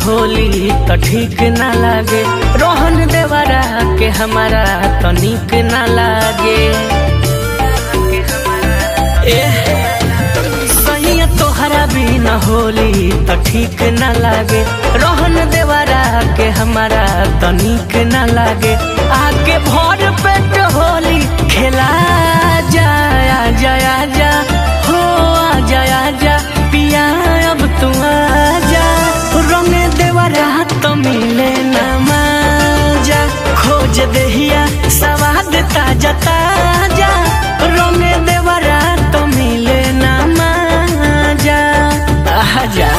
होली त ठीक ना लागे रोहन देवरा के हमारा तनिक ना लागे ए सही तोहरा बिना होली त ठीक ना लागे रोहन देवरा के हमारा तनिक ना लागे आके भर पेट होली खेला जाया जाया जा हो आ जाया जा पिया अब तू आ जा रंग देवरा तो मिले ना माजा खोज देहिया सवाद ताजा ताजा रंग देवरा तो मिले ना माजा आजा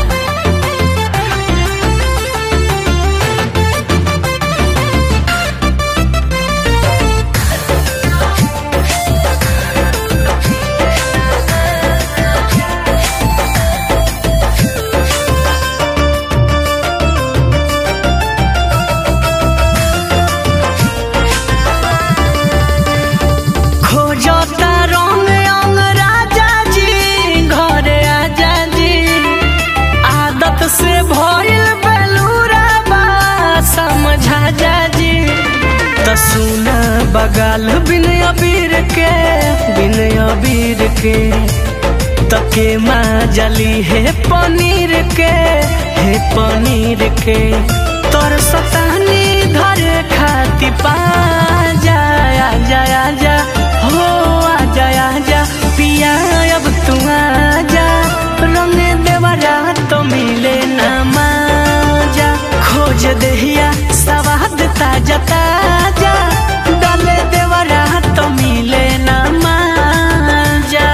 खोजता रंग अंग राजा जी घरे आजा जी आदत से भइल बेलूरा बा समझा जा जी त सुना बगाल बिन अबीर के बिन अबीर के तके माँ जली है पनीर के है पनीर के तोर सतानी धरे खाती पा जाया जाया जा हो आ जाया जा पिया अब तू आ जा रंग देवरा तो मिले ना माजा खोज देहिया सवाद ताजा ताजा डाले देवरा तो मिले ना माजा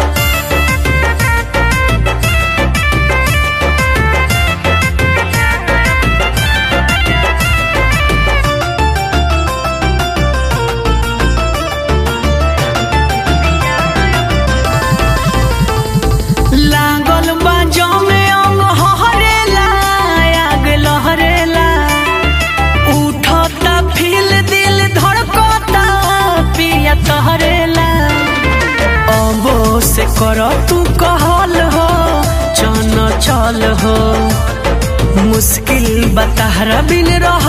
लागल बाजो में अंग हरेला आग लहरेला उठता फील दिल धड़कता पिया तहरेला अबो से कर तू कहल हो चन चल हो मुश्किल बताहरा बिन रह